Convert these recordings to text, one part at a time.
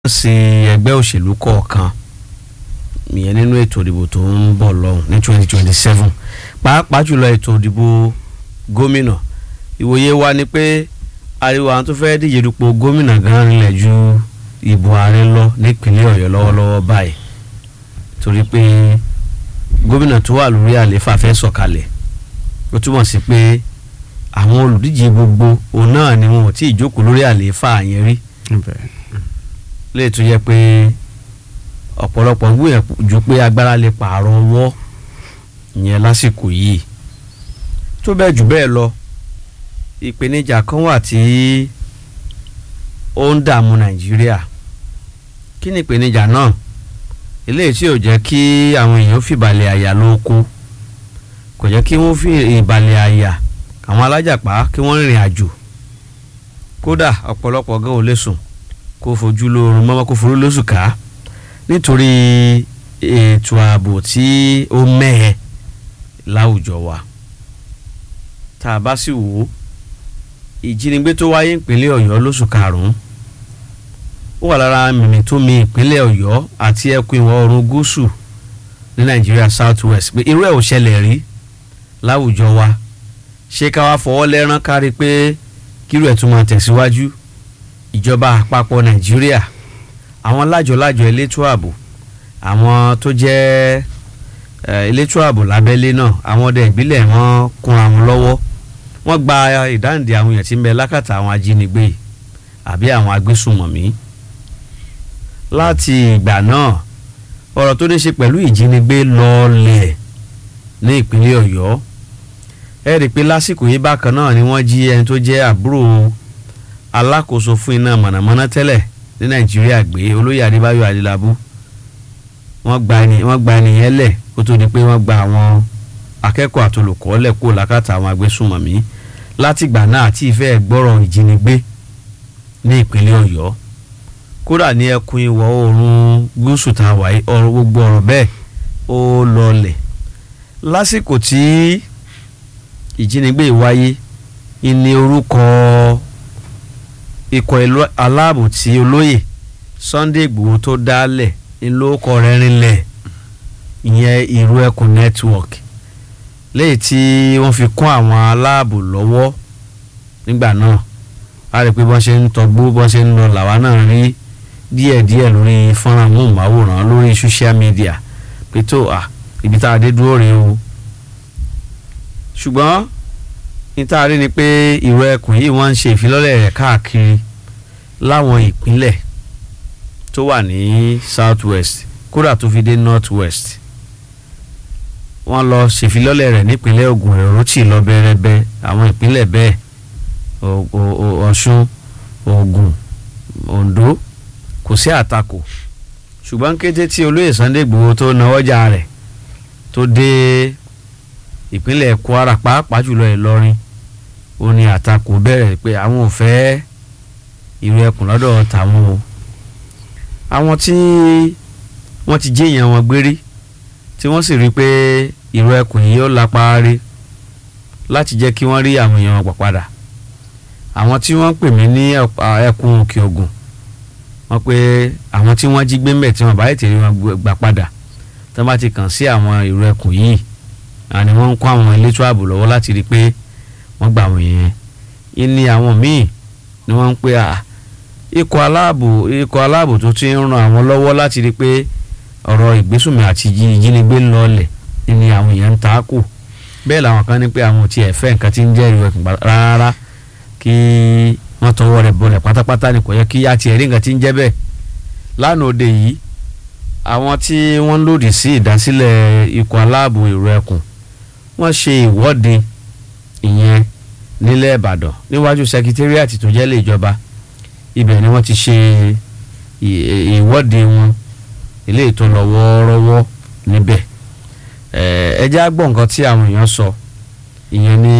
ṣe ẹgbẹ́ òṣèlú kọ̀ọ̀kan ìyẹn nínú ètò ìdìbò tó ń bọ̀ lọ́hùn ní twenty twenty seven pàápàá jùlọ ètò ìdìbò gómìnà ìwòye wa ni pé ariwo àwọn tó fẹ́ díje dupò gómìnà gan rinlẹ̀ ju ìbò ààrẹ lọ nípínlẹ̀ ọ̀yọ́ lọ́wọ́lọ́wọ́ báyìí torí pé gómìnà tó wà lórí àlééfà fẹ́ sọ̀kalẹ̀ ó túmọ̀ sí pé àwọn olùdíje gbogbo òun náà ni wọn ò tí ì jókòó lórí àlééfà yẹn rí lè tún yẹ pé ọ̀pọ̀lọpọ̀ ń gbìyànjú pé agbára lè pààrọ̀ ọwọ́ ìyẹn lásìkò yìí tó bẹ́ẹ̀ jù bẹ́ẹ̀ lọ ìpèníjà kan wà tí ó ń dààmú nàìjíríà kí ni ìpèníjà náà eléyìí tí ò jẹ́ kí àwọn èèyàn fìbàlẹ̀ àyà lóko kò jẹ́ kí wọ́n fi ìbàlẹ̀ àyà àwọn alájàpá kí wọ́n rìnrìn àjò kódà ọ̀pọ̀lọpọ̀ gan ò lè sùn kó fojú lóorun mọ́mọ́ kó forú lóṣù ká nítorí ètò ààbò tí ó mẹ́hẹ láwùjọ wa tá a bá sì wò ó ìjínigbé tó wáyé ìpínlẹ̀ ọ̀yọ́ lóṣù karùn-ún ó wà lára mímì tó mi ìpínlẹ̀ ọ̀yọ́ àti ẹkùn ìwọ̀ oòrùn gúúsù ní nàìjíríà south west pé irú ẹ̀ ò ṣẹlẹ̀ rí láwùjọ wa ṣé ká wá fọwọ́ lẹ́rán kárí pé kírú ẹ̀ tún máa tẹ̀síwájú ìjọba àpapọ̀ nàìjíríà àwọn lájọlájọ elétò ààbò àwọn tó jẹ́ elétò ààbò lábẹ́lé náà àwọn ọdẹ ìbílẹ̀ wọn kúnra wọn lọ́wọ́ wọ́n gba ìdáǹdè àwọn èèyàn tí ń bẹ lákàtà àwọn ajínigbé àbí àwọn agbésùnmọ̀mí láti ìgbà náà ọ̀rọ̀ tó ní ṣe pẹ̀lú ìjínigbé lọ́ọ̀lẹ̀ ní ìpínlẹ̀ ọ̀yọ́ ẹ rí i pé lásìkò yìí bákan náà ni wọ́n jí ẹni tó jẹ́ àbúrò alákòóso fún iná mọ̀nàmọ́ná tẹ́lẹ̀ ní nàìjíríà gbé olóyè adébáyọ̀ adélábù wọ́n gba ẹni wọ́n gba ẹnìyẹn lẹ̀ kó tó di pé wọ́n gba àwọn akẹ́kọ̀ọ́ àtolùkọ́ lẹ̀ kó lákàtà àwọn agbésùnmọ̀mí látìgbà náà àti ìfẹ́ gbọ́rọ̀ ìjínigbé ní ìpínlẹ̀ ọ̀yọ́ kódà ní ẹkùn ìwọ̀ oòrùn gúúsù tá a wáyé ọ̀rọ̀ gbogbo ọ̀rọ̀ bẹ́ẹ̀ ó lọlẹ̀ lásìkò tí ìjínigbé wáyé ìní orúkọ ikọ̀ aláàbò tí olóyè Sunday Ìgbòho tó dálẹ̀ ńlọ́kọ̀ rẹ̀ rinlẹ̀ ìyẹn ìró ẹkùn network léyìí tí wọ́n fi kún àwọn aláàbò lọ́wọ́ nígbà náà a rí pé bọ́n ṣe ń tọgbó bọ́n ṣe ń lọ làwa náà rí díẹ̀díẹ̀ lórí fọ́nrán móhùnmáwòrán lórí social media pé tó à ibi tá a dé dúró rèé o ṣùgbọ́n níta rí ni pé ìró ẹkùn yìí wọ́n ń ṣe ìfilọ́lẹ̀ rẹ̀ káàkiri láwọn ìpínlẹ̀ tó wà ní south west kódà tó fi dé north west wọ́n lọ ṣèfilọ́lẹ̀ rẹ̀ nípínlẹ̀ Ògùn èròtì lọ bẹ́rẹ́bẹ́ àwọn ìpínlẹ̀ bẹ́ẹ̀ Ọ̀ṣun Ògùn Oǹdó kò sí àtakò ṣùgbọ́n kété tí olóyè Sunday Igboho tó nawọ́jà rẹ̀ tó dé ìpínlẹ̀ Kwara pàápàá jùlọ Ìlọrin ó ní àtakò bẹ̀rẹ̀ pé àwọn ò fẹ́ ìrù ẹkùn lọ́dọ̀ tàwọn o àwọn tí wọ́n ti jéèyàn wọn gbérí tí wọ́n sì rí i pé ìrù ẹkùn yìí ó lápá rí láti jẹ́ kí wọ́n rí àwọn èèyàn wọn pàpadà àwọn tí wọ́n pè mí ní ẹkùn òkè ògùn wọ́n pé àwọn tí wọ́n jí gbé mbẹ̀ tí wọ́n bá ètè rí wọn gbà padà tí wọ́n bá ti kàn sí àwọn ìrù ẹkùn yìí àní wọ́n ń kó àwọn elétò ààbò lọ́wọ́ láti rí i pé wọ́n gbà wọ́n yẹn ìní àwọn míì ni wọ́n ń pè à ikọ̀ aláàbò ikọ̀ aláàbò tó ti ń ran àwọn lọ́wọ́ láti rí i pé ọ̀rọ̀ ìgbésùnmí àti ìjínigbé ń lọlẹ̀ ni àwọn èèyàn ń ta kù bẹ́ẹ̀ làwọn kan ní pé àwọn ò tiẹ̀ fẹ́ nǹkan tí ń jẹ́ ìrù ẹkùn rárá kí wọ́n tọwọ́ rẹ̀ bọlẹ̀ pátápátá ni kò yẹ kí á tiẹ̀ rí nǹkan tí ń jẹ́ bẹ́ẹ̀ lánàá òde yìí àwọn tí wọ́n lòdì sí ìdásílẹ̀ ikọ̀ aláàbò ìrù ẹkùn wọ́n ṣe ìwọ́de ìyẹn nílẹ̀ ìbàdàn níwájú sekitariati tó jẹ́ lé ìjọba ibẹ̀ ni wọ́n ti ṣe ìwọ́de wọn eléyìí tó lọ wọ́ọ́rọ́wọ́ níbẹ̀ ẹ jẹ́ á gbọ́ nǹkan tí àwọn èèyàn sọ ìyẹn ní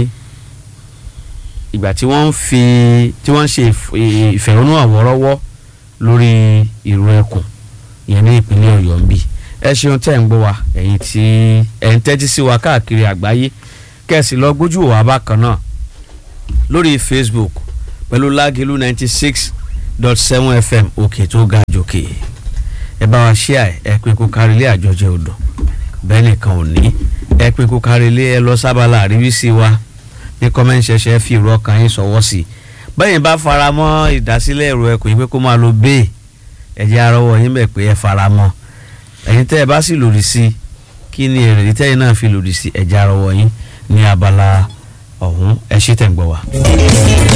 ìgbà tí wọ́n ń fi tí wọ́n ń ṣe ìfẹ̀hónúhàn wọ́ọ́rọ́wọ́ lórí ìrù ẹkùn ìyẹn ní ìpínlẹ̀ ọ̀yọ́ ń bì ẹ ṣeun tẹ́ ń gbọ́ wa ẹ̀yin tí ẹ̀ ń tẹ́tí sí wa káàkiri àgbáyé kẹ́sì lọ gbójú wa bákan náà lórí Facebook pẹ̀lú lágìlú ninety six dot seven fm òkè tó ga jòkè ẹ bá wa ṣí à ẹ pé kó kárí ilé àjọjẹ odò bẹ́ẹ̀ nìkan ò ní ẹ pé kó kárí ilé ẹ lọ sábàlá àríwísí wa ní kọ́mẹ́ǹṣẹ̀ṣẹ̀ fi ìrọ̀ kan yín sọ̀wọ́ sí i bẹ́ẹ̀ bá fara mọ́ ìdásílẹ̀ ẹ̀rọ ẹ̀kọ́ yìí pé kó máa lo bẹ́ẹ̀ ẹ̀jẹ̀ arọ́wọ́ yín bẹ̀ pé ẹ fara mọ́ ẹ̀yin tẹ́ ẹ bá sì lòdì sí kí ni èrè tẹ́yìn náà fi lòdì sí ẹ̀jẹ̀ arọ́wọ́ yín ní abala ọ̀hún ẹ ṣí tẹ̀ ń gbọ́ wa.